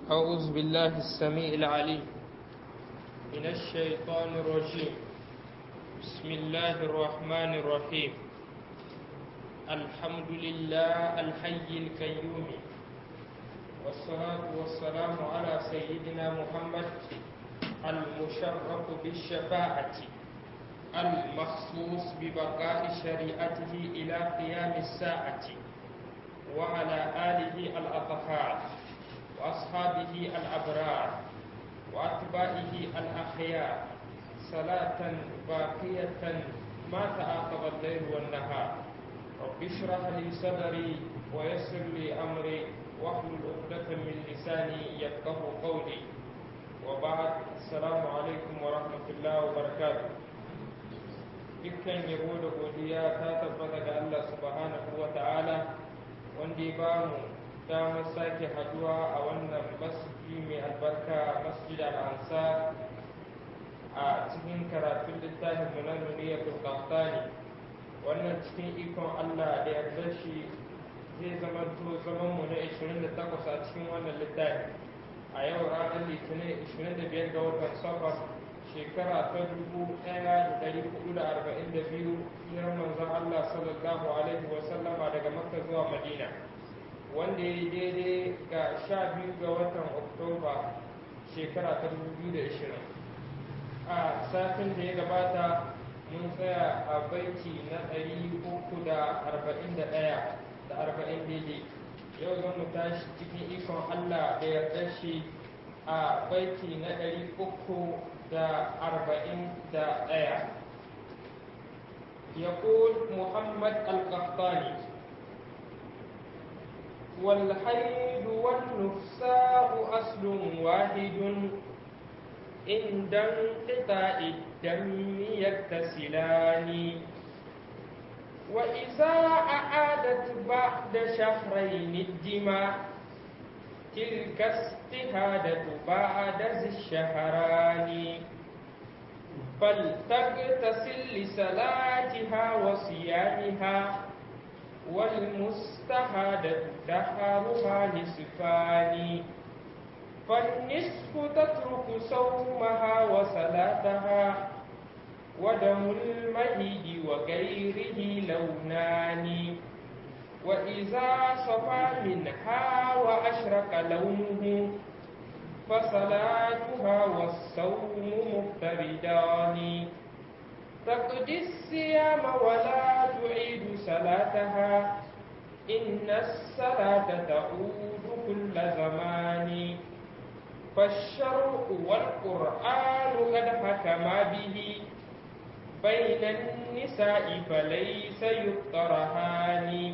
أعوذ بالله السميع العليم من الشيطان الرجيم بسم الله الرحمن الرحيم الحمد لله الحي القيوم والصلاة والسلام على سيدنا محمد المشرف بالشفاعة المخصوص ببقاء شريعته إلى قيام الساعة وعلى آله الأطهار وأصحابه الأبرار وأتباعه الأخيار صلاة باقية ما تعاقب الليل والنهار رب اشرح لي صدري ويسر لي أمري واحلل عقدة من لساني يفقه قولي وبعد السلام عليكم ورحمة الله وبركاته dukkan yabo da godiya ta tabbata ga Allah subhanahu wa ta'ala wanda ya ba mu damar sake haduwa a wannan masjidi mai albarka masjid al-ansar a cikin karatun littafin mu na nuriyatul qahtani wannan cikin ikon Allah da yarda shi zai zama to zaman mu na 28 a cikin wannan littafi a yau ranar litinin 25 ga watan safar shekara ta 1442 hijirar manzon Allah sallallahu alaihi wa sallama daga makka zuwa madina wanda ya yi daidai ga sha biyu ga watan oktoba shekara ta 2020 a satin da ya gabata mun tsaya a baiti na 341 da 40 daidai yau zan mu tashi cikin ikon allah da yarda shi a baiti na 341 يقول محمد القحطاني والحيض والنفساء أصل واحد عند انقطاع الدم يغتسلان وإذا أعادت بعد شهرين الدماء تلك استهادة بعد ذي الشهران فلتغتسل لصلاتها وصيامها والمستهادة دهرها نصفان فالنصف تترك صومها وصلاتها ودم المهيد وغيره لونان وإذا صفى منها وأشرق لونه فصلاتها والصوم مفتردان تقضي الصيام ولا تعيد صلاتها إن الصلاة تعود كل زمان فالشرع والقرآن قد حكما به بين النساء فليس يطرحان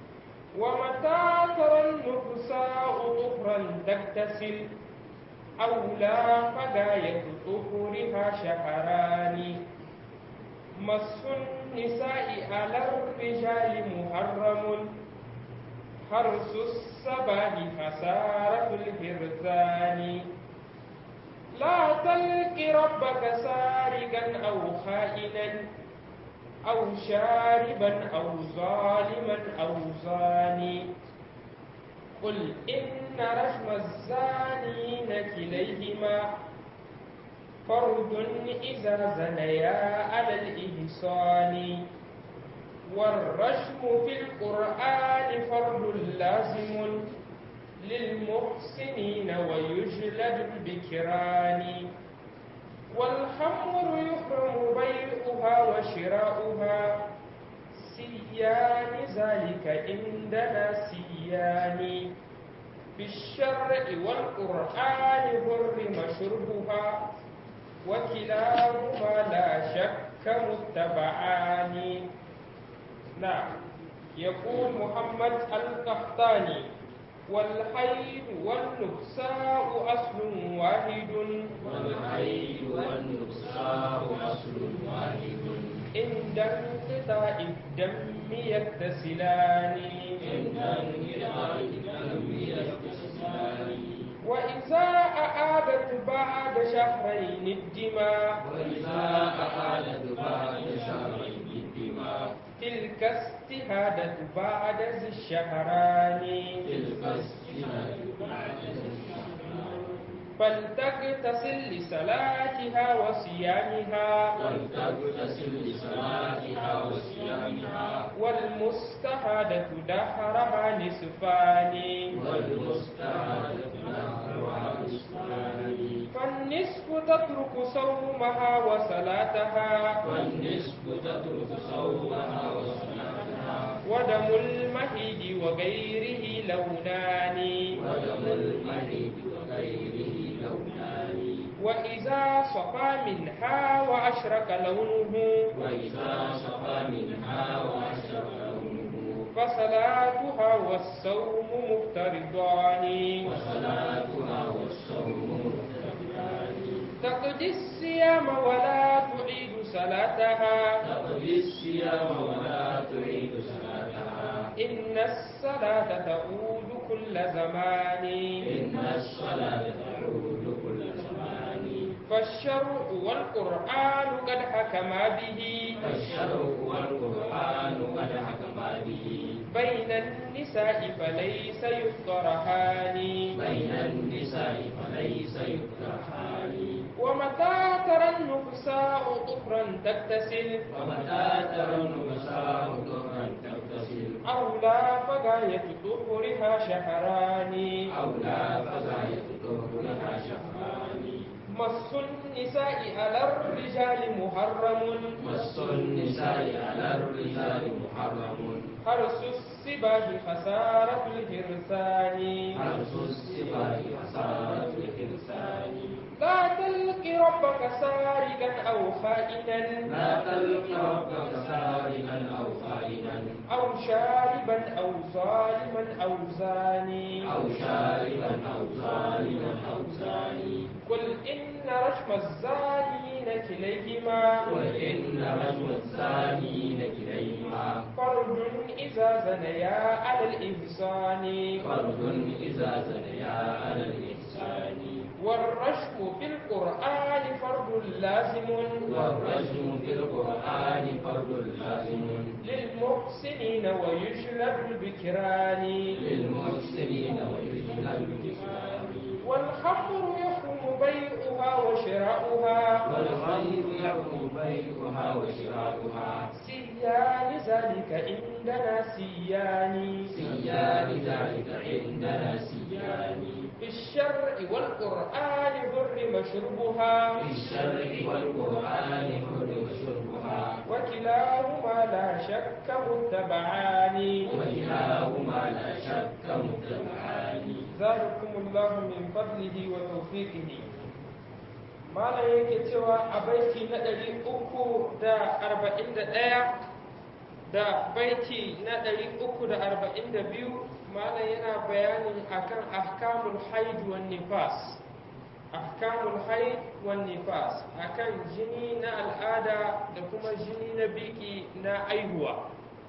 ومتى ترى النفساء طهرا تغتسل أو لا فغاية طهرها شهران مس النساء على الرجال محرم حرس الصباح خسارة الهرزان لا تلق ربك سارقا أو خائنا أو شاربا أو ظالما أو زاني قل إن رحم الزانين كليهما فرد إذا زنيا على الإحصان والرجم في القرآن فرد لازم للمحسنين ويجلد البكران والخمر يحرم بيعها وشراؤها سيان ذلك عندنا سيان بالشرع والقرآن حرم شربها وكلاهما لا شك متبعان نعم يقول محمد القحطاني والحيض والنفساء أصل واحد والحيض والنفساء أصل واحد عند انقطاع الدم يغتسلان عند انقطاع الدم يغتسلان وإذا أعادت بعد شهرين الدماء وإذا أعادت بعد شهرين الدماء تلك استهادة بعد ذي الشهران تلك السنة بعد الشهران فلتغتسل لصلاتها وصيامها ولتغتسل لصلاتها وصيامها والمستحادة دهرها نصفان والمستعادة نحرها نصفان فالنصف تترك صومها وصلاتها والنصف تترك صومها وصلاتها ودم المهيد وغيره لونان ودم المريض وغيره لونان وإذا صفى منها وأشرك لونه وإذا صفى منها وأشرق لونه فصلاتها والصوم مفترضان وصلاتها والصوم مختلفان تقضي الصيام ولا تعيد صلاتها تقضي الصيام ولا تعيد صلاتها إن الصلاة تعود كل زمان إن الصلاة تعود كل زمان فالشرع والقرآن قد حكما به فالشرع والقرآن قد حكما به بين النساء فليس يفطرهان بين النساء فليس يكرهان ومتى ترى النفساء طهرا تغتسل ومتى ترى النساء ظهرا تغتسل أولى فغاية طهرها شهران أولى فغاية ظهرها شهران مس النساء على الرجال محرم مس النساء على الرجال محرم حرس السباع خسارة الهرسان حرص السباع خسارة الإنسان لا تلق ربك سارقا أو خائنا لا تلق ربك سارقا أو خائنا أو شاربا أو ظالما أو زاني أو شاربا أو ظالما أو زاني قل إن رجم الزانين كليهما قل إن رجم الزانين كليهما فرد إذا زنيا على الإحسان فرد إذا زنيا على الإحسان والرجم في القرآن فرد لازم والرجم في القرآن فرد لازم للمحسنين ويجلب البكران للمحسنين ويجلب الكفار والخمر يحرم بيعها وشراؤها والخير يحكم بيعها وشراؤها سيان ذلك عندنا سيان سيان ذلك عندنا سيان في الشرع والقرآن حرم شربها في الشرع والقرآن حرم شربها وكلاهما لا شك متبعان وكلاهما لا شك متبعان ذلكم الله من فضله وتوفيقه malam yake cewa a baiti na ɗari uku da arba'in da ɗaya da baiti na ɗari uku da arba'in da biyu malam yana bayanin akan ahkamul haid wan nifas ahkamul haid wan nifas akan jini na al'ada da kuma jini na biki na aihuwa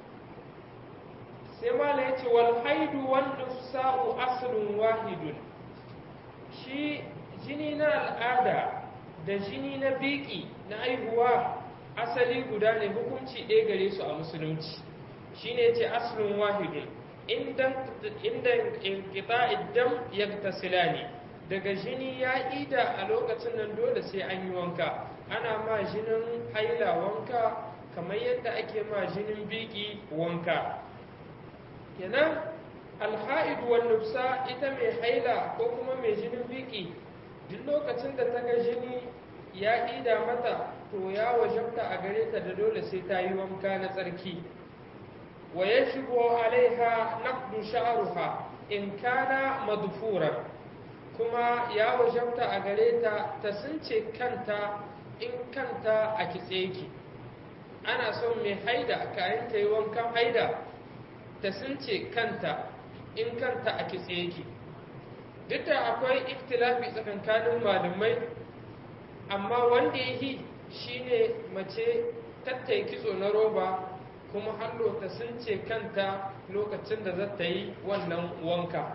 sai malam ya ce wal haidu wan nufsa'u aslun wahidun shi jini na al'ada da jini na biki na aihuwa asali guda ne hukunci ɗaya gare su a musulunci shine ce aslun wahidun inda inqita iddam yaktasilani daga jini ya ida a lokacin nan dole sai an yi wanka ana ma jinin haila wanka kamar yadda ake ma jinin biki wanka kenan alha'idu wan nufsa ita mai haila ko kuma mai jinin biki duk lokacin da ta ga jini ya ida mata to ya wajabta a gare ta da dole sai ta yi wanka na tsarki wa ya shigo alaiha naqdu sha'ruha in kana madfuran kuma ya wajabta a gare ta ta sunce kanta in kanta a kitse yake ana son mai haida kayan ta yi wankan haida ta sunce kanta in kanta a kitse yake duk da akwai ikhtilafi tsakankanin malamai amma wanda ya yi shine mace tattai kitso na roba kuma hallo ta sunce kanta lokacin da za ta yi wannan wanka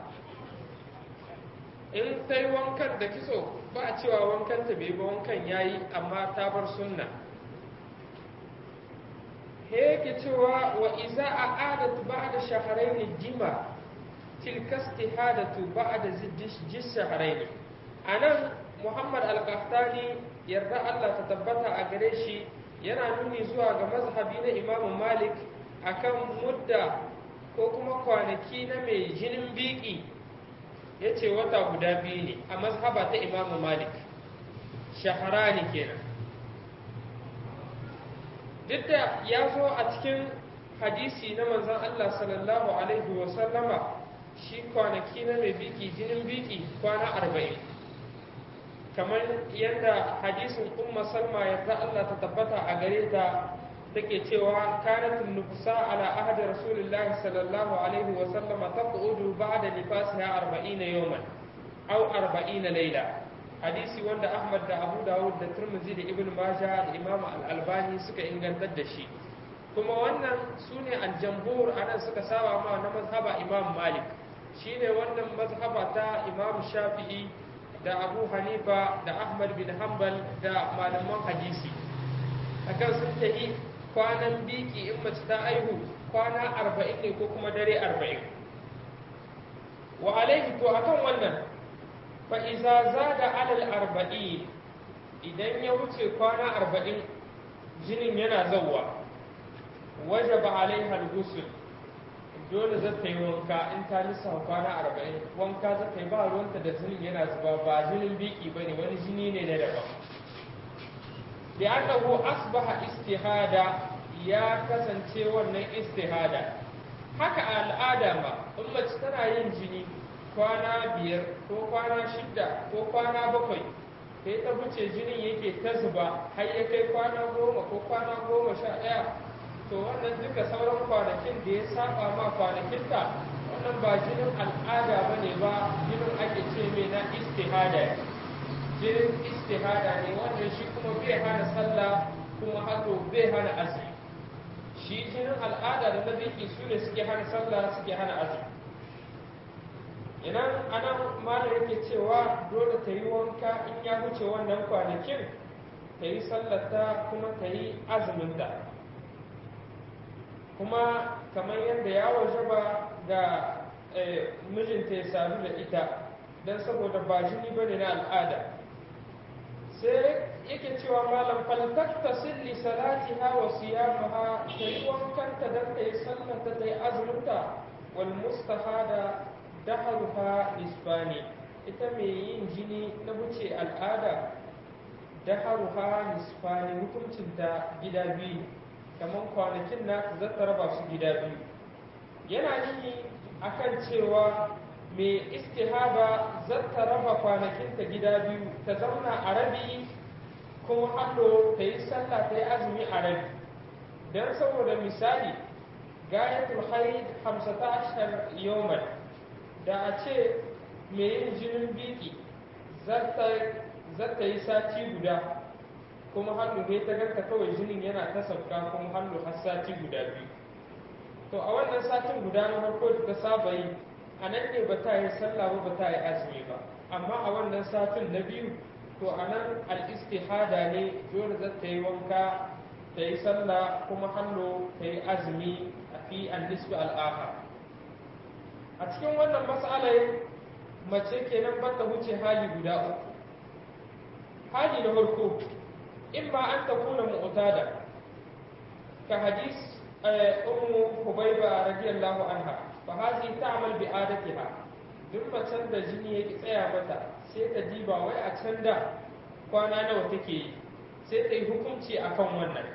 in ta yi wankan da kitso ba a cewa wankan ta bai ba wankan ya yi amma ta bar sunna yake cewa wa iza a adatu ba da shaharaini jima tilka istihadatu ba da jis shaharaini a nan muhammad al-qahtani yarda allah ta tabbata a gare shi yana nuni zuwa ga mazhabi na imamu malik akan mudda ko kuma kwanaki na mai jinin biki ya ce wata guda biyu ne a mazhaba ta imamu malik shaharani kenan duk da ya zo a cikin hadisi na manzan Allah sallallahu alaihi wasallama shi kwanaki na mai biki jinin biki kwana arba'in kamar yadda hadisin umma salma yadda Allah ta tabbata a gare ta take cewa kanatun nufsa ala ahadi rasulullahi sallallahu alaihi wasallama taqudu ba'da nifasiha 40 yawman aw 40 layla hadisi wanda Ahmad da Abu Dawud da Tirmidhi da Ibn Majah da Imam Al-Albani suka ingantar da shi kuma wannan sune al-jamhur anan suka saba ma na mazhaba Imam Malik shine wannan mazhaba ta Imam Shafi'i da Abu Hanifa da Ahmad bin Hanbal da malaman hadisi akan sun tahi kwanan biki in mace ta aihu kwana arba'in ne ko kuma dare arba'in wa alaihi to akan wannan fa iza zada alal arba'in idan ya wuce kwana arba'in jinin yana zauwa wajaba alaiha al-ghusl dole za ta yi wanka in ta lissa kwana arba'in wanka za ta yi ba ruwanta da jinin yana zuba ba jinin biki ba ne wani jini ne na daban li'annahu asbaha istihada ya kasance wannan istihada haka a al'ada ma in mace tana yin jini kwana biyar ko kwana shida ko kwana bakwai sai ta wuce jinin yake ta zuba har ya kai kwana goma ko kwana goma sha ɗaya to wannan duka sauran kwanakin da ya saba ma kwanakinta wannan ba jinin al'ada ba ne ba jinin ake ce mai na istihada jinin istihada ne wannan shi kuma bai hana sallah kuma hato bai hana azumi shi jinin al'ada da na biki su ne suke hana sallah suke hana azumi idan anan malam yake cewa dole ta yi wanka in ya wuce wannan kwanakin ta yi sallata kuma ta yi azuminta kuma kamar yadda ya waje ba ga mijinta ya sadu da ita don saboda ba jini bane na al'ada sai yake cewa malam faltakta silli salatiha wa siyamaha ta yi wankanta don ta yi sallata ta yi azuminta wal mustahada daharuha nisbani ita mai yin jini na wuce al'ada daharuha nisbani hukuncinta gida biyu kamar kwanakin na za ta raba su gida biyu yana nuni akan cewa mai istihaba za ta raba kwanakinta gida biyu ta zauna a rabi kuma hallo ta yi sallah ta yi azumi a rabi don saboda misali gayatul haid hamsata ashar yawman da a ce mai yin jinin biki za ta yi sati guda kuma hannu ne ta ganta kawai jinin yana ta sauka kuma hannu har sati guda biyu to a wannan satin guda na farko da ta saba yi a nan ne ba ta yi sallah ba ba ta yi azumi ba amma a wannan satin na biyu to a nan al'istihada ne dole za ta yi wanka ta yi sallah kuma hannu ta yi azumi a fi an-nisbi al'aha a cikin wannan matsalai mace kenan ba ta wuce hali guda uku hali na farko in ba an takuna mu'tada ka hadis ummu hubayba radiyallahu anha fa hazi ta'mal bi adatiha duk macen da jini yake tsaya mata sai ta diba wai a can da kwana nawa take yi sai ta yi hukunci akan wannan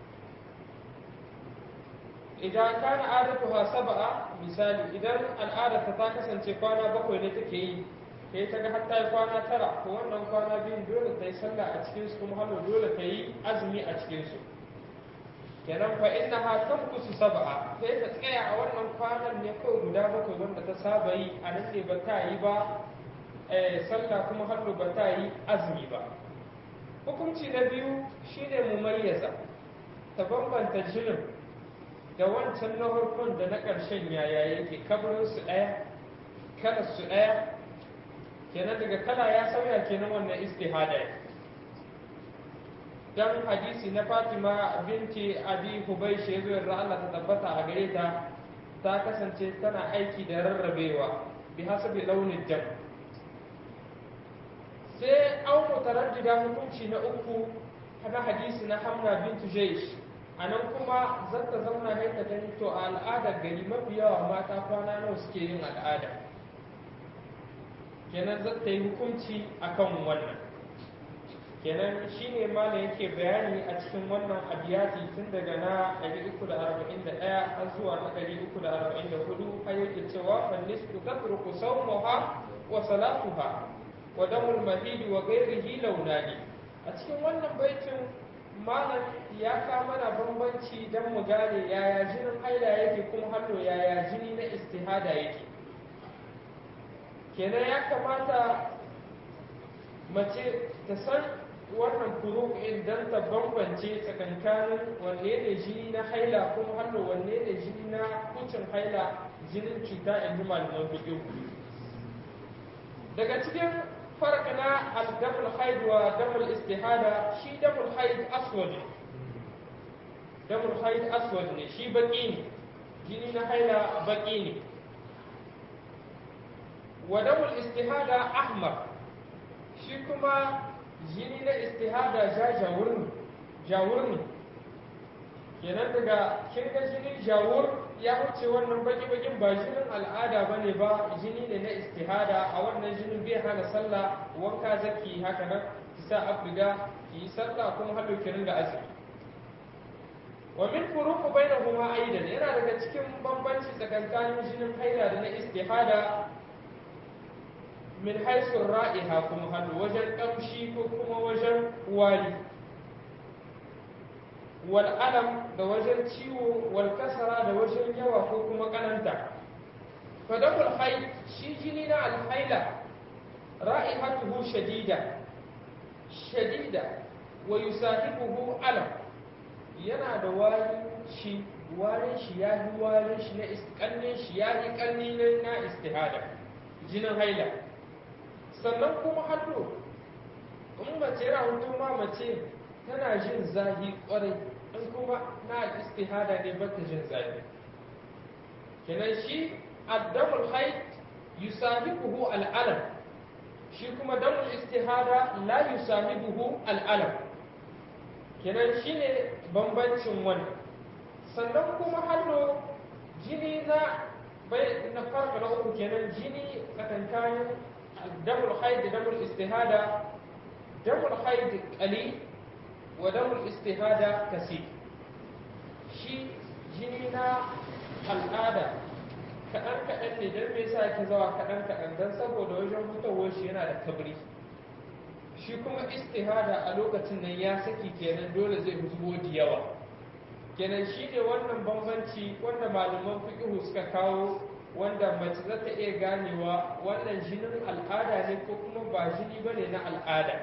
idan kana adatuha sab'a misali idan al'adarta ta kasance kwana bakwai ne take yi sai ta ga hatta yi kwana tara to wannan kwana biyun dole ta yi sallah a cikin su kuma hannu dole ta yi azumi a cikin su kenan fa inna ha tankusu sab'a sai ta tsaya a wannan kwanan ne kawai guda bakwai wanda ta saba yi a nan ne ba ta yi ba sallah kuma hannu ba ta yi azumi ba hukunci na biyu shine mumayyaza ta bambanta jinin da wancan na farkon da na ƙarshen yaya yake kabarin su ɗaya kada su ɗaya kenan daga kala ya sauya kenan wannan istihada dan hadisi na Fatima binti Abi Hubaysh yazo yarda Allah ta tabbata a gare ta ta kasance tana aiki da rarrabewa bi hasabi launin jam sai an mutaraddida hukunci na uku na hadisi na hamna bintu jaish a nan kuma zata zauna ne ta gani to a al'adar gari mafi yawa mata kwana nawa suke yin al'ada kenan zata yi hukunci akan wannan kenan shine malam yake bayani a cikin wannan abiyati tun daga na 341 har zuwa na 344 har yake cewa fan nisfu tatruku sawmaha wa salatuha wa damul mahid wa ghairihi launani a cikin wannan baitin malam ya ka mana bambanci dan mu gane yaya jinin haila yake kuma hallo yaya jini na istihada yake kenan ya kamata mace ta san wannan furu'in don ta bambance tsakankanin wanne ne jini na haila kuma hannu wanne ne jini na kucin haila jinin cuta in ji malaman fiƙi daga cikin farka na aldamul haid wa damul istihada shi damul haid aswad ne damul haid aswad ne shi baki ne jini na haila baki ne wa damul istihada ahmar shi kuma jini na istihada ja jawur ne jawur ne kenan daga kin ga jinin jawur ya wuce wannan baki bakin ba jinin al'ada bane ba jini ne na istihada a wannan jinin bai hana sallah wanka zaki haka nan ki sa afdiga ki yi sallah kuma hado ki ringa azumi wa min furuqu bainahuma aidan yana daga cikin bambanci tsakankanin jinin haila da na istihada min haisu ra'iha kuma hannu wajen ƙamshi ko kuma wajen wari wal alam da wajen ciwo wal kasara da wajen yawa ko kuma ƙananta fadakul hai shi jini na alhaila ra'ihatuhu shadida shadida wa yusahibuhu alam yana da wari shi warin shi ya yi warin shi na iskannin shi ya yi kanni na istihada jinin haila sannan kuma hannu in mace yana hutu ma mace tana jin zahi kwarai in kuma na istihada ne ba ta jin zahi kenan shi addamul haid yusahibuhu al'alam shi kuma damul istihada la yusahibuhu al'alam kenan shi ne bambancin wannan sannan kuma hannu jini na bai na farko na uku kenan jini tsakankanin دم الحيض دم الاستهادة دم الحيض قليل ودم الاستهادة كثير شي جنينا الآدة kaɗan kaɗan ne don me yasa yake zawa kaɗan kaɗan don saboda wajen fitowar shi yana da kabri shi kuma istihada a lokacin nan ya saki kenan dole zai zubo da yawa kenan shi ne wannan bambanci wanda malaman fiqhu suka kawo wanda mace za ta iya ganewa wannan jinin al'ada ne ko kuma ba jini ba ne na al'ada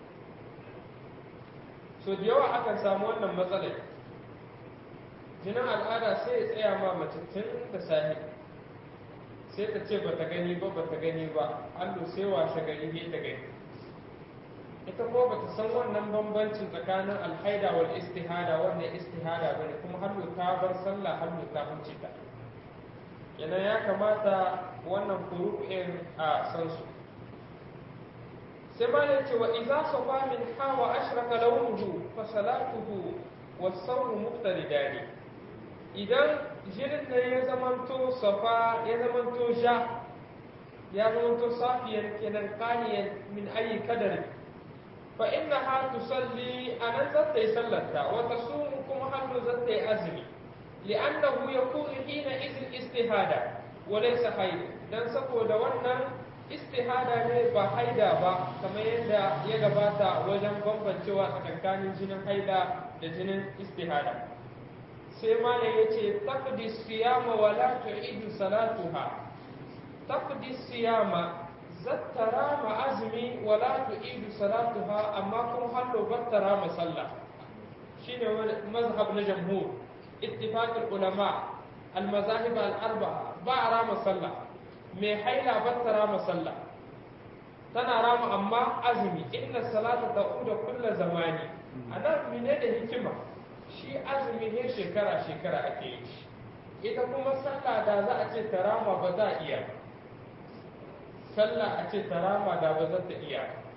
so da yawa akan samu wannan matsalar jinin al'ada sai ya tsaya ma mace tun da sahi sai ta ce bata gani ba bata gani ba allo sai washe gari ne ta gani ita ko bata san wannan bambancin tsakanin alhaida wal istihada wannan istihada bane kuma hallo ta bar sallah hallo ta huce ta kenan ya kamata wannan furu'in a san su sai ma ya ce wa idza safa min hawa ashraka launuhu fa salatuhu wa sawmu muqtaridani idan jinin da ya zamanto safa ya zamanto ja ya zamanto safiyan kenan qaniyan min ayi kadari fa innaha tusalli anan zata yi sallarta wa tasumu kuma hannu zata yi azumi لأنه يكون حينئذ استهادة وليس حيض dan saboda wannan istihada ne ba haida ba kamar yadda ya gabata wajen bambancewa tsakankanin jinin haida da jinin istihada sai mana ya ce taqdi siyama wa la tu'idu salatuha taqdi siyama zattara ma azumi wa la tu'idu salatuha amma kuma hallo battara ma sallah shine mazhab na jamhur اتفاق العلماء المذاهب الأربعة با رام صلى مي حيلا بت رام صلى تنا رام أما أزمي إن الصلاة تعود كل زمان أنا من هذا hikima shi azumi ne shekara shekara ake yi shi ita kuma sallah da za a ce tarama ba za a iya sallah a ce tarama da ba za ta iya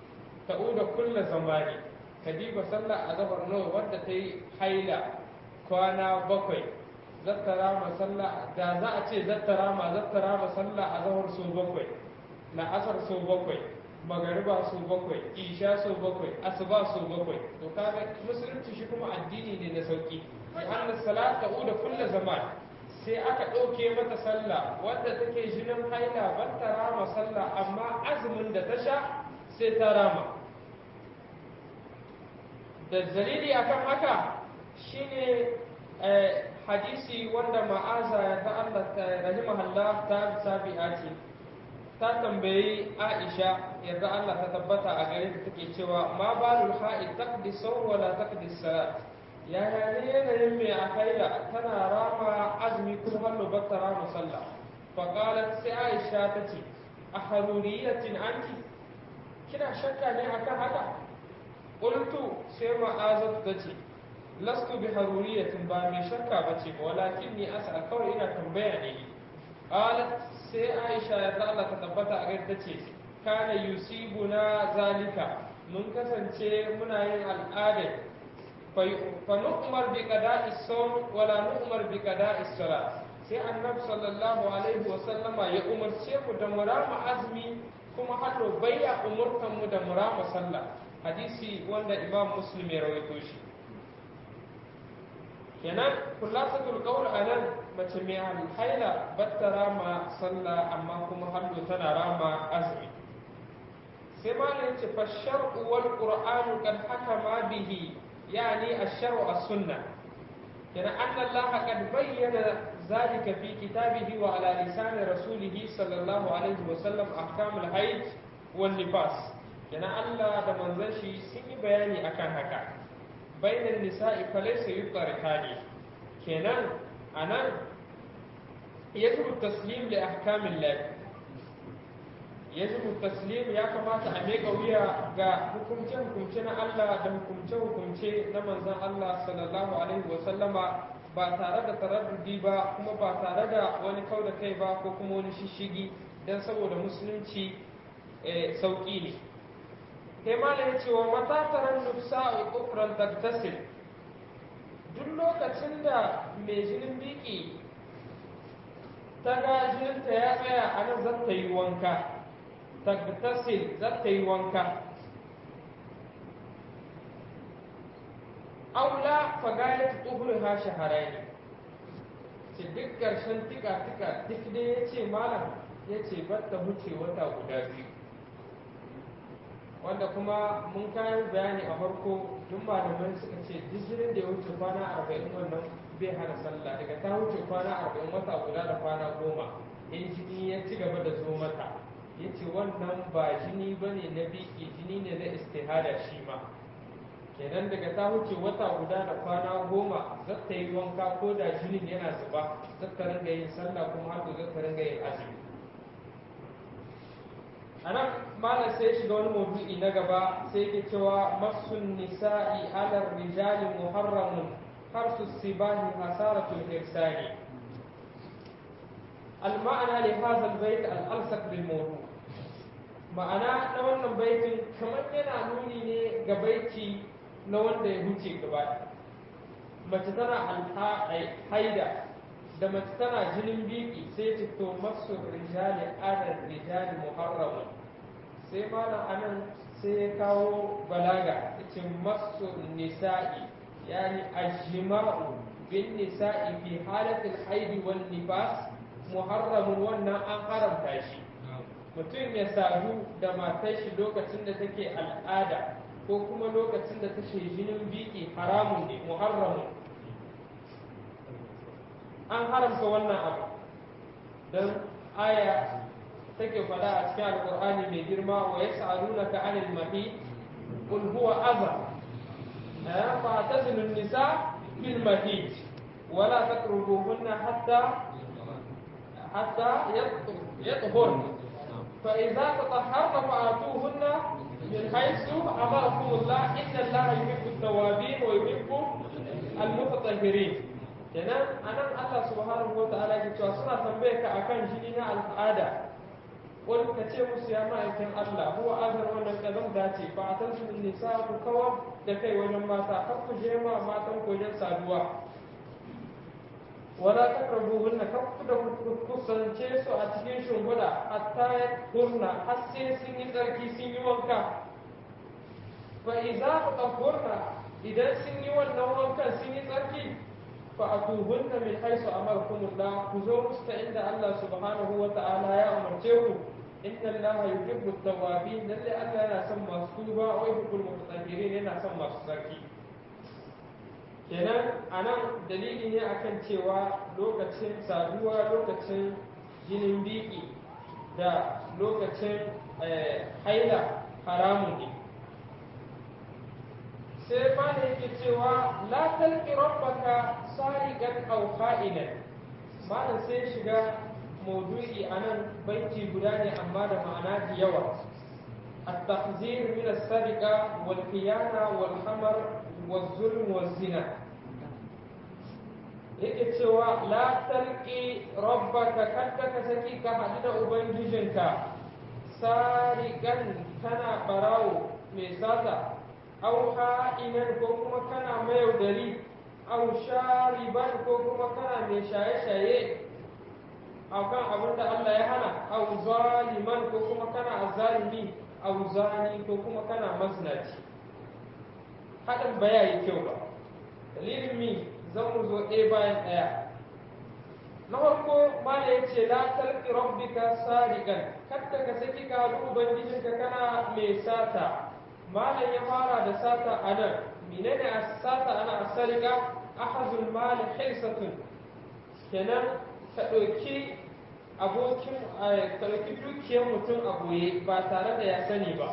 ta'uda kulla zamani kadiba sallah azhar nawa wanda ta yi haila kwana bakwai zattara ma sallah da za a ce zattara ma zattara ma sallah azhar so bakwai na asar so bakwai magariba so bakwai isha so bakwai asuba so bakwai to kaga musulunci shi kuma addini ne na sauki anna salat ta'uda kulla zaman sai aka ɗauke mata sallah wadda take jinin haila ban ta rama sallah amma azumin da ta sha sai ta rama da dalili akan haka shine hadisi wanda ma'aza ta Allah ta rahimahullah ta sabi'a ce ta tambayi Aisha yadda Allah ta tabbata a gare ta take cewa ma balul ha'id taqdi sawm wala taqdi salat yaya ne yanayin mai a haila tana rama azumi kuma hallo batta rama sallah faƙalat sai aisha ta ce a haruriyatin anti kina shakka ne akan haka ƙultu sai ma'azat ta ce lastu bi haruriyatin ba mai shakka ba ce walakin ni asa kawai ina tambaya ne qalat sai aisha ya Allah ta tabbata a gare ta ce kana yusibuna zalika mun kasance muna yin al'adar فنؤمر بقضاء الصوم ولا نؤمر بقضاء الصلاة sai annabi sallallahu alaihi wa sallama ya umarce mu da murama azumi kuma hallo bayya umurtan mu da murama sallah hadisi wanda imam muslim ya rawaito shi kenan kullasatul qawl anan mace mai haila batta rama sallah amma kuma hallo tana rama azumi sai malam ce fa shar'u wal qur'anu kad hakama bihi يعني الشرع السنة يعني أن الله قد بين ذلك في كتابه وعلى لسان رسوله صلى الله عليه وسلم أحكام الحيض والنفاس يعني الله ده منزلشي سني بياني أكان هكا بين النساء فليس يطرقان كنان أنا يجب التسليم لأحكام الله yajibu taslim ya kamata a meka wuya ga hukumce-hukumce na Allah da hukumce-hukumce na manzon Allah sallallahu alaihi wa sallama ba tare da taraddudi ba kuma ba tare da wani kau da kai ba ko kuma wani shishigi don saboda musulunci sauƙi ne kai ma ya ce wa mata taron nufsa a ƙufran taktasil duk lokacin da mai jinin biki ta ga jininta ya tsaya a nan zata yi wanka تغتسل ذات يوانكا أو لا فقالت طهرها شهرين ce duk ƙarshen tika-tika duk da ya ce malam ya ce batta huce wata guda biyu wanda kuma mun kayan bayani a farko duk malamai suka ce duk jinin da ya wuce kwana arba'in wannan bai hana sallah daga ta wuce kwana arba'in wata guda da kwana goma in jini ya ci gaba da zo mata ya ce wannan ba jini ba ne na biki jini ne na istihada shi ma kenan daga ta wuce wata guda da kwana goma zata yi wanka ko da jinin yana zuba zata ringa yin sallah kuma har zata ringa yin azumi a nan malam sai shiga wani maudu'i na gaba sai ke cewa masun nisa'i alar rijali muharramun har su sibahi hasaratul hirsani المعنى لهذا البيت الألصق بالموضوع ma'ana na wannan baitin kamar yana nuni ne ga baiti na wanda ya huce gaba mace tana haida da mace tana jinin biki sai ce to masu rijali adar rijali muharramun sai malam anan sai ya kawo balaga yace masu nisa'i yani ajma'u bin nisa'i fi halatil haidi wan nifas muharramun wannan an haramta shi mutum ya sadu da matar shi lokacin da take al'ada ko kuma lokacin da take jinin biki haramun ne muharramun an haramta wannan abu don aya take faɗa a cikin alƙur'ani mai girma wa ya sa'alunaka anil mahi qul huwa adha fa tazilu nisa fil mahid ولا تقربوهن حتى حتى يطهرن فإذا تطهرن فآتوهن من حيث أمركم الله إن الله يحب التوابين ويحب المتطهرين kenan anan Allah subhanahu wa ta'ala ke cewa suna tambaye ka akan jini na al'ada wani ka ce musu ya ma'aikin Allah huwa azar wannan kazamta ce ba a tansu nisa ku kawar da kai wajen mata kan ku je ma matan ku wajen saduwa wala taqrabuhunna kan ku da ku kusance su a cikin shimfiɗa hatta kurna har sai sun yi tsarki sun yi wanka fa idza taqurna idan sun yi wannan wankan sun yi tsarki fa atuhunna min haisu amarkumullah ku zo musu ta inda Allah subhanahu wa ta'ala ya umarce ku inna Allah yuhibbu at-tawwabin lalle Allah yana son masu tuba wa yuhibbul mutatahhirin yana son masu tsarki kenan anan dalili ne akan cewa lokacin saduwa lokacin jinin biki da lokacin haila haramun ne sai ma da yake cewa la talqi rabbaka sariqan aw kha'inan malam sai shiga maudu'i anan baiti guda ne amma da ma'ana da yawa التحذير من السرقة والخيانة والحمر والظلم والزنا yake cewa la talqi rabbaka kadda ka saki ka haɗu da ubangijinka sarigan kana barawo mai sata au ha'inan ko kuma kana mayaudari au shariban ko kuma kana mai shaye-shaye akan abin da Allah ya hana au zaliman ko kuma kana azzalimi au zani ko kuma kana maznaci haɗin ba ya yi kyau ba dalilin mi zan mu zo ɗaya bayan ɗaya na farko mala ya ce la talqi rabbika sadiqan kadda ka saki ka haɗu ubangijinka kana mai sata malam ya fara da sata a nan menene a sata ana asarika ahazul mali hirsatun kenan ka ɗauki abokin ka ɗauki dukiyar mutum a goye ba tare da ya sani ba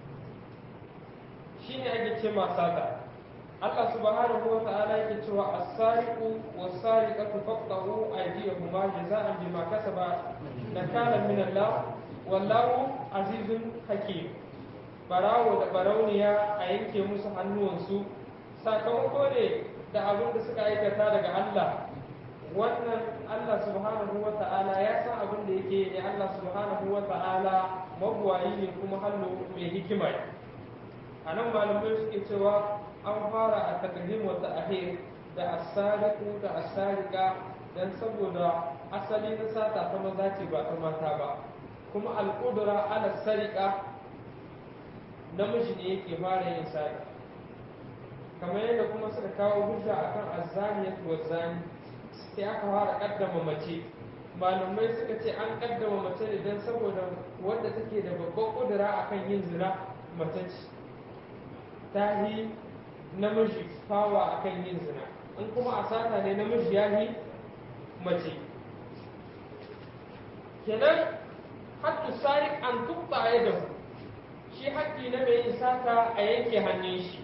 shine ake ce ma sata Allah subhanahu wa ta'ala yake cewa as-sariqu was-sariqatu faqtahu aydiyahuma jazaa'an bima kasaba nakala min Allah wallahu azizun hakim barawo da barauniya a yanke musu hannuwansu sakamako ne da abin da suka aikata daga Allah wannan Allah subhanahu wa ta'ala ya san abin da yake ne Allah subhanahu wa ta'ala mabuwayi ne kuma hannu mai hikima a nan malamai suke cewa an fara a takdim wa ta'khir da as-sariqu da as-sariqa dan saboda asali na sata ta maza ce ba ta mata ba kuma al-qudra ala sariqa namiji ne yake fara yin sari kamar yadda kuma suka kawo hujja akan azzaniyat wa zani sai aka fara kaddama mace malamai suka ce an kaddama mace ne dan saboda wadda take da babban kudura akan yin zina mace ce ta yi namiji fawa akan yin zina in kuma a sata ne namiji ya yi mace kenan hattu sarik an tukta a yadda shi haƙƙi na mai yin sata a yanke hannun shi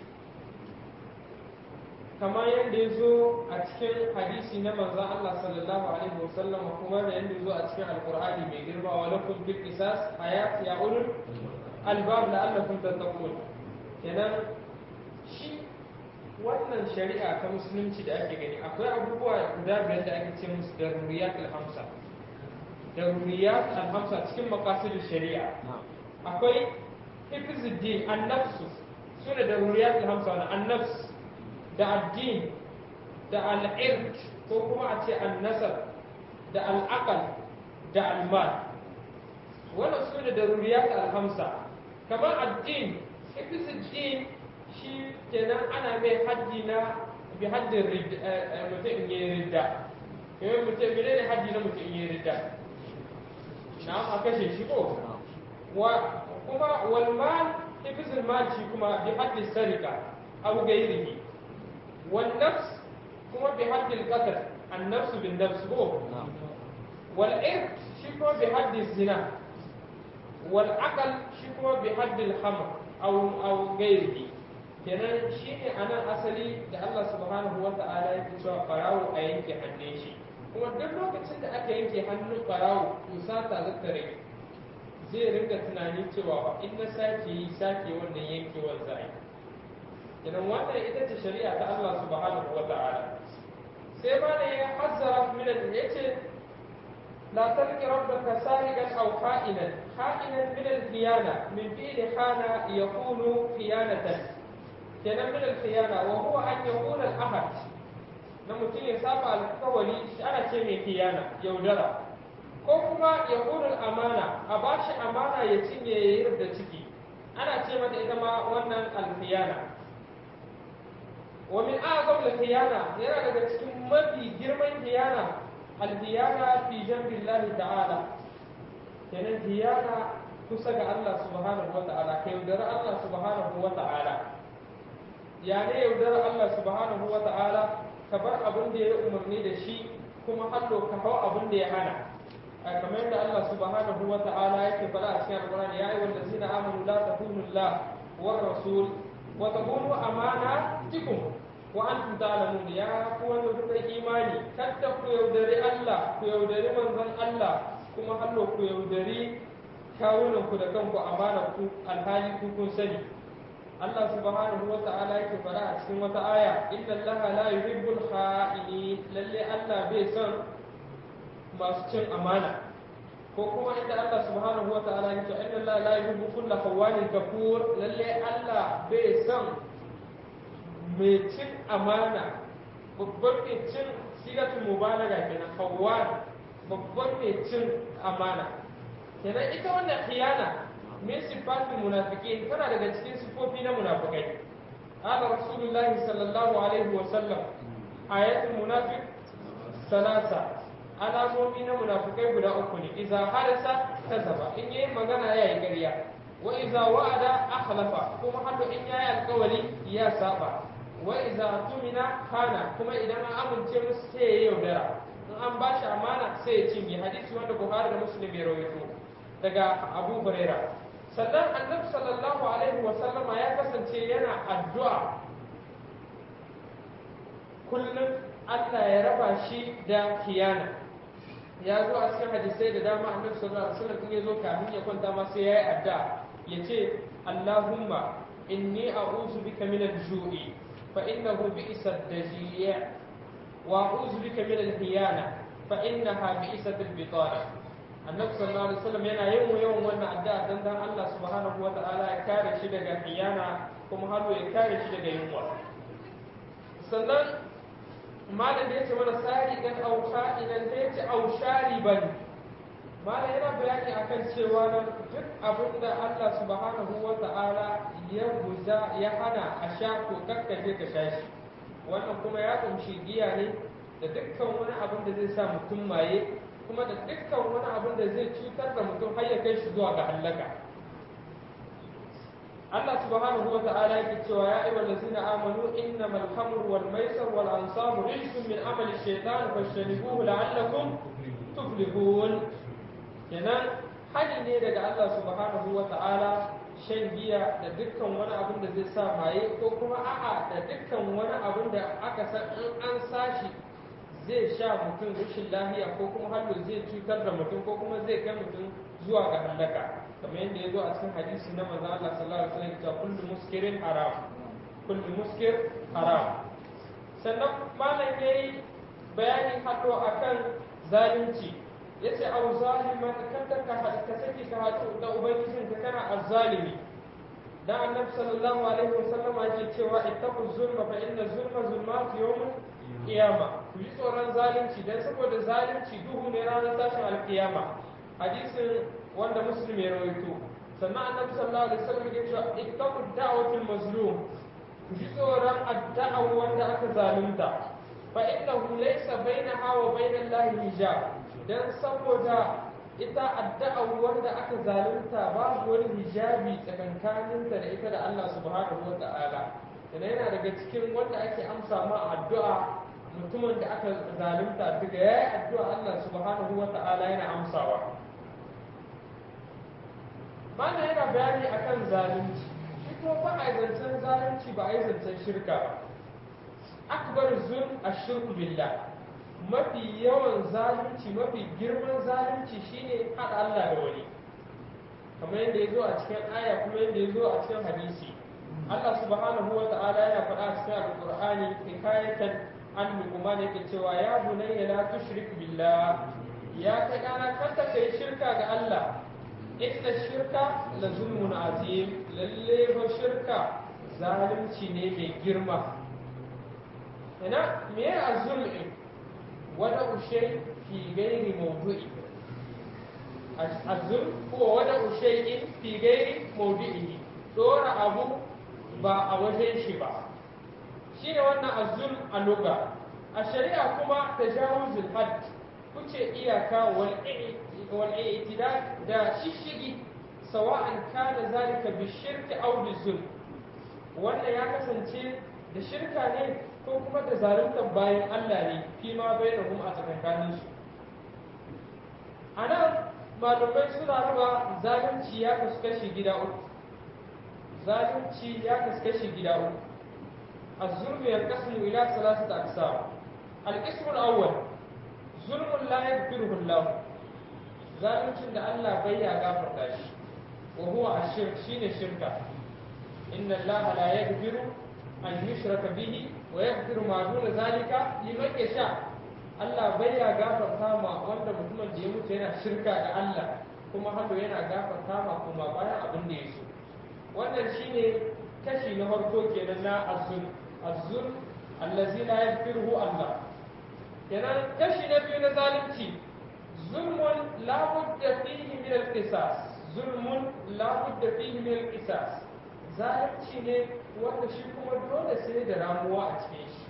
kamar yadda ya zo a cikin hadisi na manzan Allah sallallahu alaihi wasallam kuma da yadda ya zo a cikin alkur'ani mai girma wa lakum bil qisas hayat ya ulul albab la'allakum tattaqun kenan shi wannan shari'a ta musulunci da ake gani akwai abubuwa guda biyar da ake ce musu daruriyat al-hamsa daruriyat al-hamsa cikin maqasidin shari'a akwai hifzuddin an-nafs su da daruriyat al-hamsa na an-nafs da addin da al-irq ko kuma a ce an-nasab da al-aql da al-mal wannan su da daruriyat al-hamsa kamar addin hifzuddin shi kenan ana mai haddi na bi haddin mutum in yi ridda yawon mutum mene ne haddi na mutum in yi ridda na a kashe shi ko wa kuma walmal hifizul mal shi kuma bi haddi sarika abu gairihi wal nafs kuma bi haddi qatl an nafs bin nafs ko wal irq shi kuma bi haddi zina wal aql shi kuma bi haddi al hamr aw aw gairihi kenan shi ne a nan asali da Allah subhanahu wa ta'ala yake cewa farawo a yanke hannun shi kuma duk lokacin da aka yanke hannun farawo to sata zata rage zai ringa tunani cewa ba in na sake yi sake wannan yankewar za yi kenan wannan ita ce shari'a ta Allah subhanahu wa ta'ala sai ma da ya hazzara min ya ce لا تلق ربك سارقا أو خائنا خائنا من الخيانة من فعل خان يكون خيانة كان من الخيانة وهو أن يكون الأحد نمتين يسابع الكولي أنا تيمي خيانة يودرا ko kuma ya ƙunar amana a ba shi amana ya cinye ya yi da ciki ana ce mata ita ma wannan alfiyana wa min a'zam al-khiyana yana daga cikin mafi girman khiyana al-khiyana fi jambillahi ta'ala kenan khiyana kusa ga Allah subhanahu wa ta'ala kai yaudara Allah subhanahu wa ta'ala ya ne yaudara Allah subhanahu wa ta'ala ka bar abin da ya umarni da shi kuma hallo ka hau abin da ya hana kamar yadda Allah subhanahu wa ta'ala yake fara a cikin alƙur'ani ya ayyuhal ladzina amanu la takunu Allah war rasul wa takunu amanatikum wa antum ta'lamun ya ku wanda kuka imani kada ku yaudari Allah ku yaudari manzon Allah kuma hallo ku yaudari kawunan ku da kanku amana ku alhali ku kun sani Allah subhanahu wa ta'ala yake fara a cikin wata aya inna Allah la yuhibbul kha'ini lalle Allah bai son masu cin amana ko kuma inda Allah subhanahu wa ta'ala ya ce inna Allah la yuhibbu kulla khawanin kafur lalle Allah bai son mai cin amana babban mai cin sigatul mubalaga kenan khawan babban mai cin amana kenan ita wannan khiyana min sifatul munafiqin tana daga cikin sifofi na munafikai قال رسول الله صلى الله عليه وسلم آيات المنافق ثلاثة alamomi na munafukai guda uku ne iza harasa kazaba in yayi magana yayi ƙarya wa iza wa'ada akhlafa kuma hado in yayi alƙawari ya saba wa iza tumina kana kuma idan an amince musu sai ya yaudara in an ba shi amana sai ya cinye hadisi wanda Buhari da Muslim ya rawaito daga Abu Huraira sannan Annabi sallallahu alaihi wa sallama ya kasance yana addu'a kullum Allah ya raba shi da kiyana ya zo a cikin hadisai da dama annabi sallallahu alaihi wasallam in ya zo kafin ya kwanta ma sai yayi adda ya ce Allahumma inni a'udhu bika min al-ju'i fa innahu bi'sa ad-daji' wa a'udhu bika min al-hiyana fa innaha bi'sat al-bitana annabi sallallahu alaihi wasallam yana yin yawan wannan addu'a dan dan Allah subhanahu wa ta'ala ya kare shi daga hiyana kuma halu ya kare shi daga yunwa sannan malam da ya ce mana sariqan aw kha'inan da ya ce aw shariban malam yana bayani akan cewa nan duk abin da Allah subhanahu wa ta'ala ya guza ya hana a sha ko kakkaje ka sha shi wannan kuma ya kunshi giya ne da dukkan wani abin da zai sa mutum maye kuma da dukkan wani abin da zai cutar da mutum har ya kai shi zuwa ga hallaka Allah subhanahu wa ta'ala yake cewa ya ayyuhal ladzina amanu innamal khamru wal maisir wal ansabu rijsun min amali shaytan fashtanubuhu la'allakum tuflihun kenan hani ne daga Allah subhanahu wa ta'ala shan giya da dukkan wani abin da zai sa maye ko kuma a'a da dukkan wani abin da aka san in an sashi zai sha mutum rashin lafiya ko kuma hallo zai cutar da mutum ko kuma zai kai mutum zuwa ga hallaka kamar yadda ya zo a cikin hadisi na manzo Allah sallallahu alaihi wasallam cewa kullu muskirin haram kullu muskir haram sannan malam yayi bayani hado akan zalunci yace au zaliman kada ka ka saki ka hadu da ubangijin ka kana azzalimi dan annabi sallallahu alaihi wasallam yake cewa ittaqu zulma fa inna zulma zulmatu yawm qiyama ku ji tsoron zalunci dan saboda zalunci duhu ne ranar tashin alkiyama hadisin wanda muslim ya rawaito sannan annabi sallallahu alaihi wasallam ya ce ittaqu da'watul mazlum ku ji tsoron addu'a wanda aka zalunta fa innahu laysa bainaha wa bainallahi hijab dan saboda ita addu'a wanda aka zalunta babu wani hijabi tsakankaninta da ita da Allah subhanahu wa ta'ala yana yana daga cikin wanda ake amsa ma addu'a mutumin da aka zalunta daga yayi addu'a Allah subhanahu wa ta'ala yana amsawa mana yana bayani akan zalunci shi ko ba a zancen zalunci ba a yi zancen shirka ba akbar zulm ashirku billah mafi yawan zalunci mafi girman zalunci shine haɗa Allah da wani kamar yadda ya zo a cikin aya kuma yadda ya zo a cikin hadisi Allah subhanahu wa ta'ala yana faɗa a cikin alƙur'ani hikayatan an luqman yake cewa ya bunayya la tushrik billah ya kai ɗana kanta ka yi shirka ga Allah inda shirka la zulmun azim lalle ba shirka zalunci ne mai girma ina me ya zulmi wada ushay fi gairi mawdu'i azul ko wada ushay fi gairi mawdu'i dora abu ba a wajen shi ba shine wannan azul a lugha a shari'a kuma tajawuzul hadd kuce iyaka wal i'tidal da shishigi sawa'an kana zalika bi shirki aw bi zulm wannan ya kasance da shirka ne ko kuma da zaluntar bayan Allah ne fi ma bainahum a tsakankanin su anan malamai suna raba zalunci ya kasu kashi gida uku zalunci ya kasu kashi gida uku الظلم ينقسم إلى ثلاثة أقسام القسم الأول ظلم لا يغفره الله zaluncin da Allah bai ya gafarta shi wa huwa ashirk shine shirka inna Allah la yaghfiru an yushraka bihi wa yaghfiru ma duna zalika liman yasha Allah bai ya gafarta ma wanda mutumin da ya mutu yana shirka da Allah kuma hado yana gafarta ma kuma bayan abin da ya so wannan shine kashi na farko kenan na azzul azzul allazi la yaghfiruhu Allah kenan kashi na biyu na zalunci ظلم لا بد فيه من القصاص ظلم لا بد فيه من القصاص zalunci ne wanda shi kuma dole sai da ramuwa a cikin shi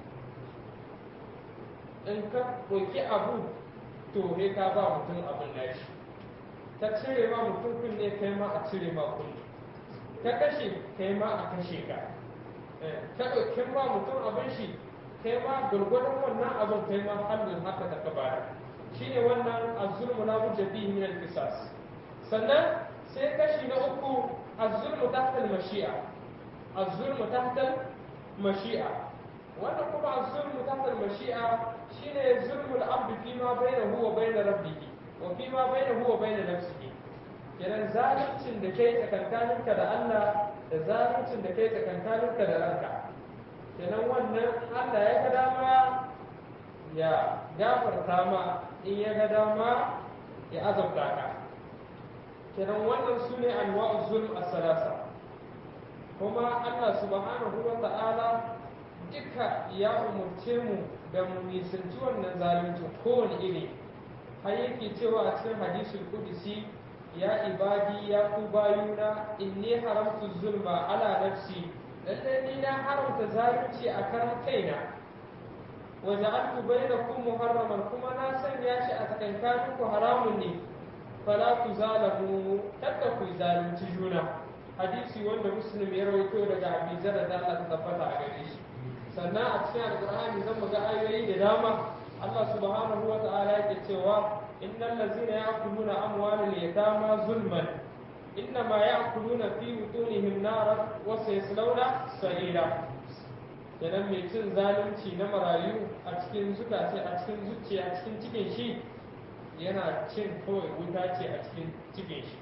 in ka ɗauki abu to he ka ba mutum abin nashi ka cire ma mutum kunne kai ma a cire ma kunne ka kashe kai ma a kashe ka ka ɗauki ma mutum abin shi kai ma gurgurdan wannan abin kai ma hannun haka ta ka bayar shine wannan az-zulmu la budda fihi min al-qisas sannan sai kashi na uku az-zulmu tahta al-mashi'a az-zulmu tahta al-mashi'a wannan kuma az-zulmu tahta al-mashi'a shine zulmul abd fi ma bainahu wa bain rabbih wa fi ma bainahu wa bain nafsihi kenan zaluncin da kai tsakankaninka da Allah da zaluncin da kai tsakankaninka da ranka kenan wannan Allah ya ga dama ya gafarta ma in ya ga dama ya azabta ka kenan wannan su ne anwa'u zulm as-salasa kuma Allah subhanahu wa ta'ala duka ya umurce mu da mu nisanci wannan zalunci kowane iri har yake cewa a cikin hadisul qudsi ya ibadi ya ku bayuna inni haramtu zulma ala nafsi lallai ni na haramta zalunci a karan kaina وجعلت بينكم محرما كما ناسن ياشي أتكنكانكم حرام ني فلا تزالموا تتكوا zalunci juna hadisi wanda muslim ya rawaito daga abi zara da Allah ta tabbata a gare shi sannan a cikin alqur'ani zan ga ayoyi da dama Allah subhanahu wa ta'ala yake cewa innal ladzina ya'kuluna amwalal yatama zulman innama ya'kuluna fi butunihim naran wa sayaslawna sa'ira kenan mai cin zalunci na marayu a cikin zukace a cikin zuciya a cikin cikin shi yana cin kawai wuta ce a cikin cikin shi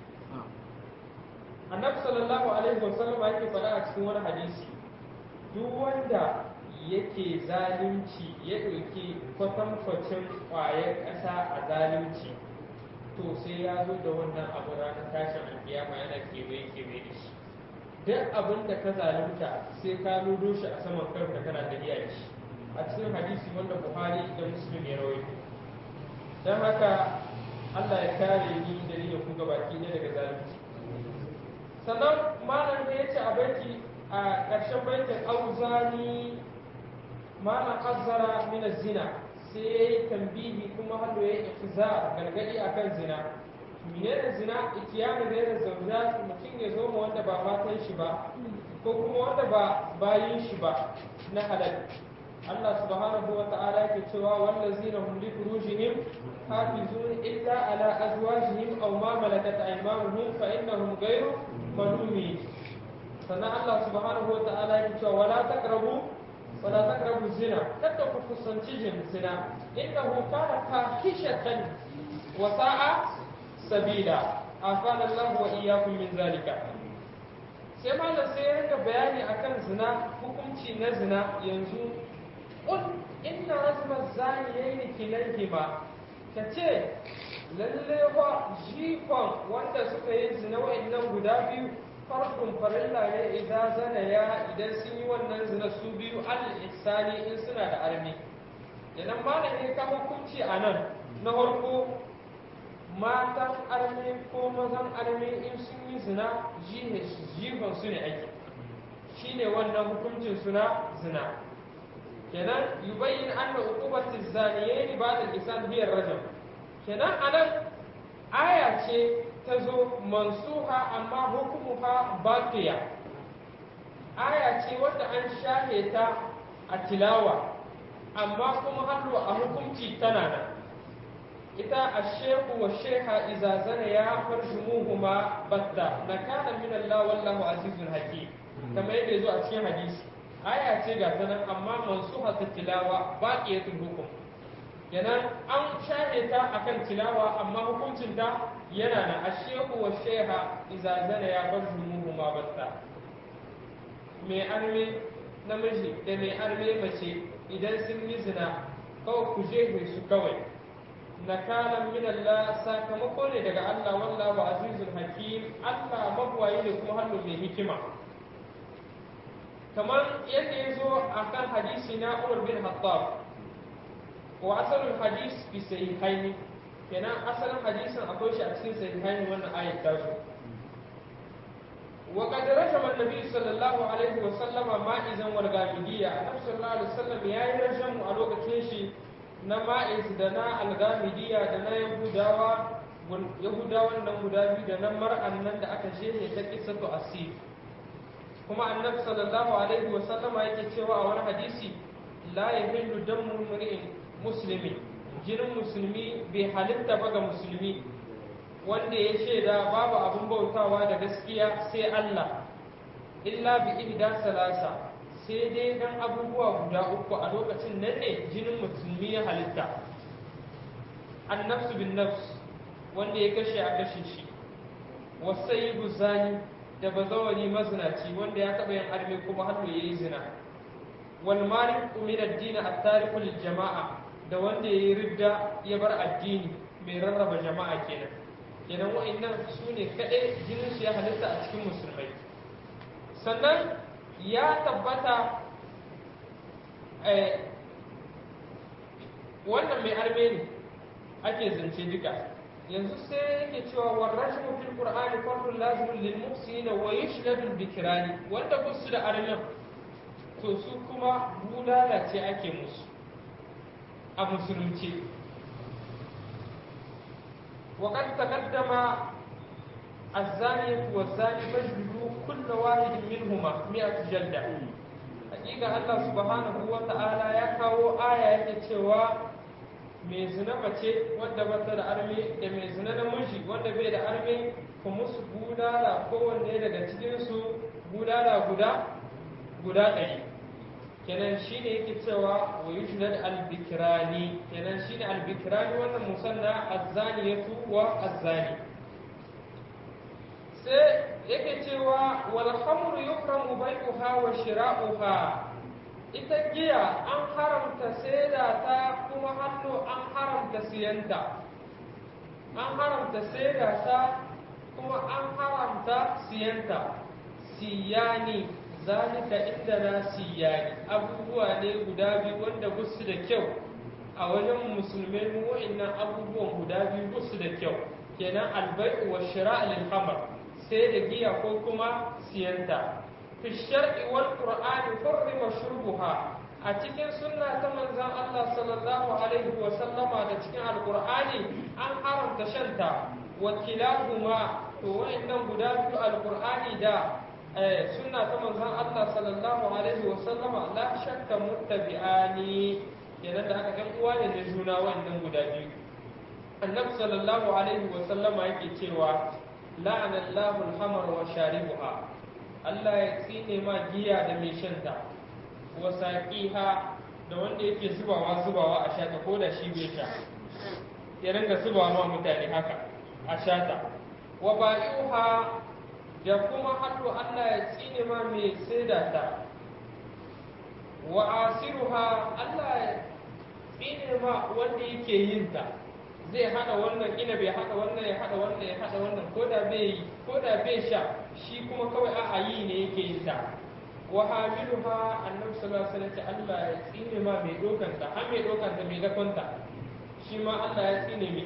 annabi sallallahu alaihi wasallam yake faɗa a cikin wani hadisi duk wanda yake zalunci ya ɗauki kwatankwacin ƙwayar ƙasa a zalunci to sai ya zo da wannan abu ranar tashin alkiyama yana kewaye kewaye da shi duk abin da ka zalunta sai ka nudo shi a saman kanka kana tafiya da shi a cikin hadisi wanda buhari da muslim ya rawaito don haka allah ya kare ni da ni da ku gabaki ne daga zalunci sannan malam da ya ce a baiti a ƙarshen baitin auzani malam azzara min zina sai ya yi tambihi kuma hannu ya yi gargadi akan zina menene zina ikiyama da yana zauna mutum ya zo ma wanda ba matan shi ba ko kuma wanda ba bayin shi ba na halal Allah subhanahu wa ta'ala yake cewa wallazina hum li furujihim hafizun illa ala azwajihim aw ma malakat aymanuhum fa innahum ghayru malumin sannan Allah subhanahu wa ta'ala yake cewa wala taqrabu wala taqrabu zina kada ku kusanci zina innahu kana fahishatan wa sa'a sabila afana Allah wa iyyakum min zalika sai malam sai ya rika bayani akan zina hukunci na zina yanzu qul inna razma zaniyayn kilayhima ka ce lalle ba jifan wanda suka yi zina wa'annan guda biyu farkon farilla ne idan zana ya idan sun yi wannan zina su biyu al-ihsani in suna da armi idan malamin ka hukunci a nan na farko matan armi ko mazan armi in sun yi zina jifan su ne ake shine wannan hukuncin suna zina kenan yubayyin anna uqubati zaniyayn ba'da al-ihsan hiya rajam kenan anan aya ce ta zo mansuha amma hukumuha baqiya aya ce wanda an shahe ta a tilawa amma kuma hannu a hukunci tana nan ita ashehu wa sheha iza zana ya farjumuhuma batta nakana min Allah wallahu azizun hakim kamar yadda yazo a cikin hadisi aya ce ga ta nan amma mansuha ta tilawa baqiyatul hukum kenan an shahe ta akan tilawa amma hukuncin ta yana na ashehu wa sheha iza zana ya farjumuhuma batta mai arme namiji da mai arme mace idan sun yi zina kawai ku jefe su kawai nakalan min Allah sakamako ne daga Allah wallahu azizul hakim Allah mabwayi ne kuma hannu mai hikima kamar yadda ya zo a kan hadisi na Umar bin Hattab wa asalin hadis bi sahihaini kenan asalin hadisin akwai shi a cikin sahihaini wannan ayat ta zo وقد رجم النبي صلى الله عليه وسلم مائزا والغامدية النبي صلى الله عليه وسلم يا رجم a lokacin shi na ma'iz da na algamidiya da na yahudawa yahudawan nan guda biyu da na mar'an nan da aka shehe ta kisatu asir kuma annabi sallallahu alaihi wa sallama yake cewa a wani hadisi la yahillu damu mri'in muslimi jinin musulmi bai halitta ba ga musulmi wanda ya shaida babu abin bautawa da gaskiya sai Allah illa bi ihda salasa sai dai dan abubuwa guda uku a lokacin nan ne jinin musulmi ya halitta annafsu bin nafs wanda ya kashe a kashe shi wasayyibu zani da bazawari mazinaci wanda ya taɓa yin arme kuma hannu ya yi zina wal malik min ad-din at-tariqu lil jama'a da wanda ya yi ridda ya bar addini mai rarraba jama'a kenan kenan wa'annan su ne kaɗai jinin su ya halitta a cikin musulmai sannan ya tabbata wannan mai arme ne ake zance duka yanzu sai yake cewa warrashu fil qur'ani fardun lazimun lil muhsinin wa yushladu bikrani wanda kusu da armen to su kuma bulala ce ake musu a musulunci وقد تقدم الزانية والزاني فاجلدوا كل واحد منهما مئة جلدة حقيقة الله سبحانه وتعالى يكاو آية يكتشوا mai zina mace wadda bata da arme da mai zina namiji wanda bai da arme ku musu budala kowanne daga cikinsu budala guda guda ɗari kenan shi ne yake cewa wa yushdad al-bikrani kenan shi ne al-bikrani wannan musanna az-zaniyatu wa az-zani sai yake cewa wal khamru yukramu bai'uha wa shira'uha ita giya an haramta saida ta kuma hannu an haramta siyanta an haramta saida ta kuma an haramta siyanta siyani zalika inda na siyani abubuwa ne guda biyu wanda gusu da kyau a wajen musulmai mu wa'annan abubuwan guda biyu gusu da kyau kenan albai'u wa shira' lil khamr sai da giya ko kuma siyanta fi shar'i wal qur'ani hurrima shurbuha a cikin sunna ta manzon Allah sallallahu alaihi wa sallama da cikin alqur'ani an haramta shanta wa kilahuma to wa'annan guda biyu alqur'ani da sunna ta manzon Allah sallallahu alaihi wa sallama la shakka muttabi'ani kenan da aka kan uwa ne da juna wannan guda biyu annabi sallallahu alaihi wa sallama yake cewa la'ana Allahu al-hamar wa sharibuha Allah ya tsine ma giya da mai shanta wa saqiha da wanda yake zubawa zubawa a shata ko da shi bai sha ya ringa zubawa ma mutane haka a shata wa ba'i'uha da kuma hannu Allah ya tsine ma mai saida ta wa asiruha Allah ya tsine ma wanda yake yin ta zai hada wannan ina bai hada wannan ya hada wannan ya hada wannan ko da bai ko da bai sha shi kuma kawai a yi ne yake yin ta wa hamiluha annabi sallallahu alaihi wasallam Allah ya tsine ma mai dokan ta har mai dokan ta mai dakon ta shi ma Allah ya tsine mai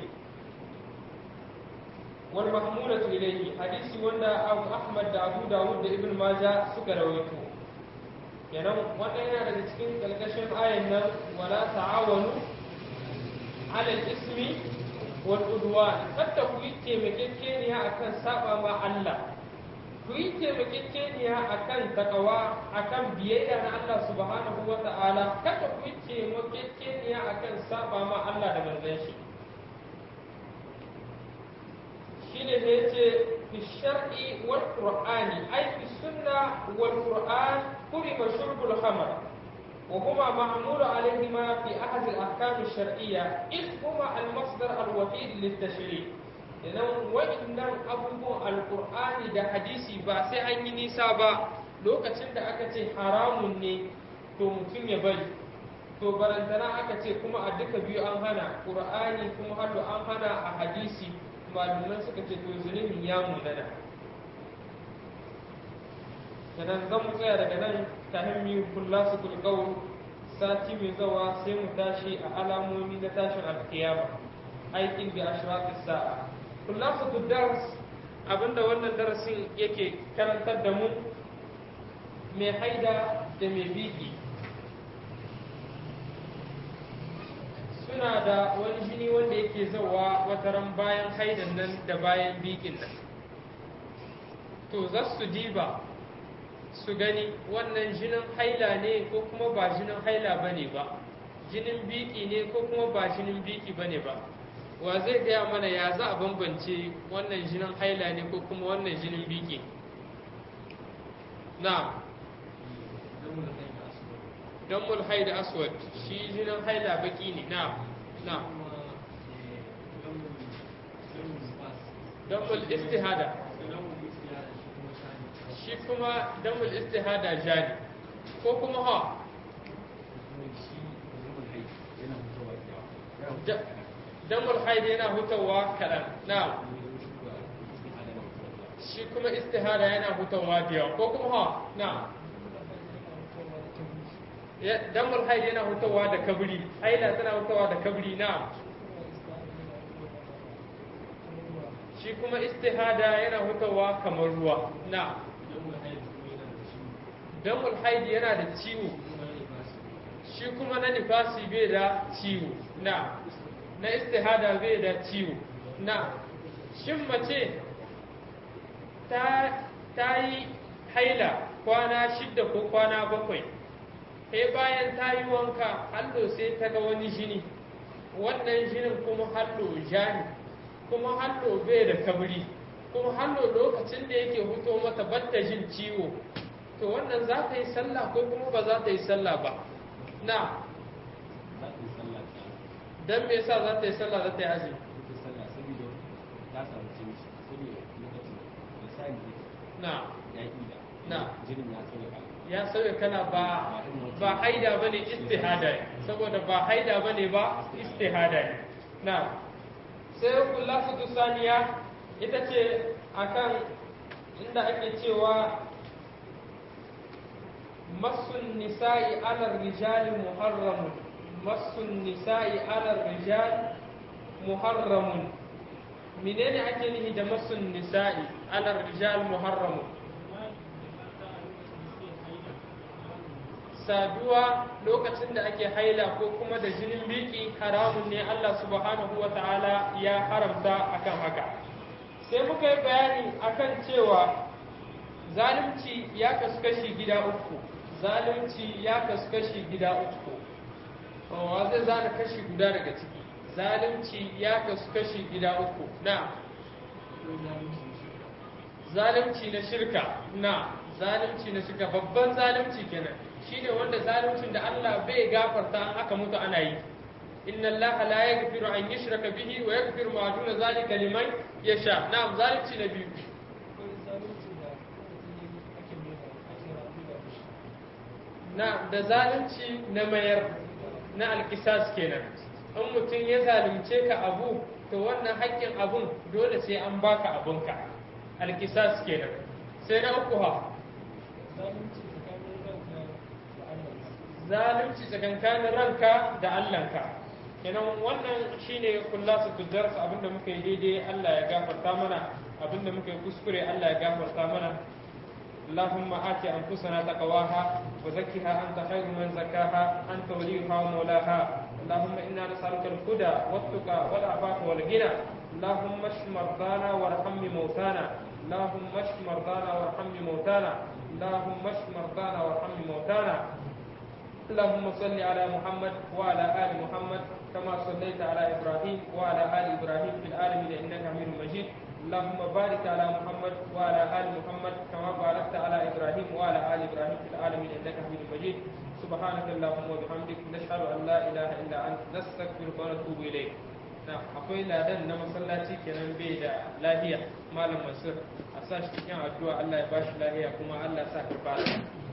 wal mahmulatu ilayhi hadisi wanda Abu Ahmad da Abu Dawud da Ibn Majah suka rawaito kenan wannan yana daga cikin kalkashin ayan nan wala ta'awanu ala ismi wal udwan kada ku yi taimakekeniya akan saba ma Allah ku yi taimakekeniya akan takawa akan biyayya na Allah subhanahu wa ta'ala kada ku yi taimakekeniya akan saba ma Allah da manzon shi shine da yace fi shar'i wal qur'ani ay fi sunna wal qur'an kurima shurbul khamr wa huma ma'mul alayhima fi ahad al ahkam al shar'iyya id huma al masdar al wahid lit tashri' idan wa'annan abubuwan alqur'ani da hadisi ba sai an yi nisa ba lokacin da aka ce haramun ne to mutum ya bari to barantana aka ce kuma a duka biyu an hana qur'ani kuma hado an hana a hadisi malaman suka ce to zunubin ya munana kenan zan mu tsaya daga nan ta hanyar kula su kulkawun sati mai zawa sai mu tashi a alamomi na tashin alkiyama aikin bi ashratis sa'a kula su dars abinda wannan darasin yake karantar da mu mai haida da mai biki suna da wani jini wanda yake zauwa wataran bayan haidan nan da bayan bikin nan to za su diba su gani wannan jinin haila ne ko kuma ba jinin haila ba ne ba jinin biki ne ko kuma ba jinin biki ba ne ba wa zai gaya mana ya za a bambance wannan jinin haila ne ko kuma wannan jinin biki na don mulhaida aswad shi jinin haila baki ne na na damul istihada shi kuma damul istihada jani ko kuma ha damul haida yana hutawa kaɗan na shi kuma istihada yana hutawa da yawa ko kuma ha na damar haid yana hutawa da kabri haila tana hutawa da kabri na shi kuma istihada yana hutawa kamar ruwa na damar haid yana da ciwo shi kuma na nifasi bai da ciwo na na istihada bai da ciwo na shin mace ta yi haila kwana shidda ko kwana bakwai sai bayan ta yi wanka hallo sai ta ga wani jini wannan jinin kuma hallo jani kuma hallo bai da kabri kuma hallo lokacin da yake huto mata batta jin ciwo to wannan za ta yi sallah ko kuma ba za ta yi sallah ba na dan me yasa za ta yi sallah za ta yi azumi na na ya sauya kana ba ba haida bane istihada ne saboda ba haida bane ba istihada ne na sai kullafatu saniya ita ce akan inda ake cewa masun nisa'i ala rijali muharramun masun nisa'i ala rijal muharramun menene ake nihi da masun nisa'i ala rijal muharramun saduwa lokacin da ake haila ko kuma da jinin biki haramun ne Allah subhanahu wa ta'ala ya haramta akan haka sai muka yi bayani akan cewa zalunci ya kasu kashi gida uku zalunci ya kasu kashi gida uku wa zai zana kashi guda daga ciki zalunci ya kasu kashi gida uku na zalunci na shirka na zalunci na shirka babban zalunci kenan shine wanda zaluncin da Allah bai gafarta an aka mutu ana yi inna Allah la yaghfiru an yushraka bihi wa yaghfiru ma duna zalika liman yasha na'am zalunci na biyu na da zalunci na mayar na alkisas kenan in mutum ya zalunce ka abu to wannan haƙƙin abun dole sai an baka abunka alkisas kenan sai na uku ha zalunci tsakankanin ranka da allanka kenan wannan shine kullasa tujarsa abinda muka yi daidai Allah ya gafarta mana abinda muka yi kuskure Allah ya gafarta mana اللهم آت أنفسنا تقواها وزكها أنت خير من زكاها أنت وليها ومولاها اللهم إنا نسألك الهدى والتقى والعفاف والغنى اللهم اشف مرضانا وارحم موتانا اللهم اشف مرضانا وارحم موتانا اللهم اشف مرضانا وارحم موتانا اللهم صل على محمد وعلى آل محمد كما صليت على إبراهيم وعلى آل إبراهيم في العالمين إنك حميد مجيد اللهم بارك على محمد وعلى آل محمد كما باركت على إبراهيم وعلى آل إبراهيم في العالمين إنك حميد مجيد سبحانك اللهم وبحمدك نشهد أن لا إله إلا أنت نستغفرك ونتوب إليك na akwai ladan na masallaci kenan bai da lahiya malam masir a sa shi cikin addu'a Allah ya bashi lahiya kuma Allah ya sa karba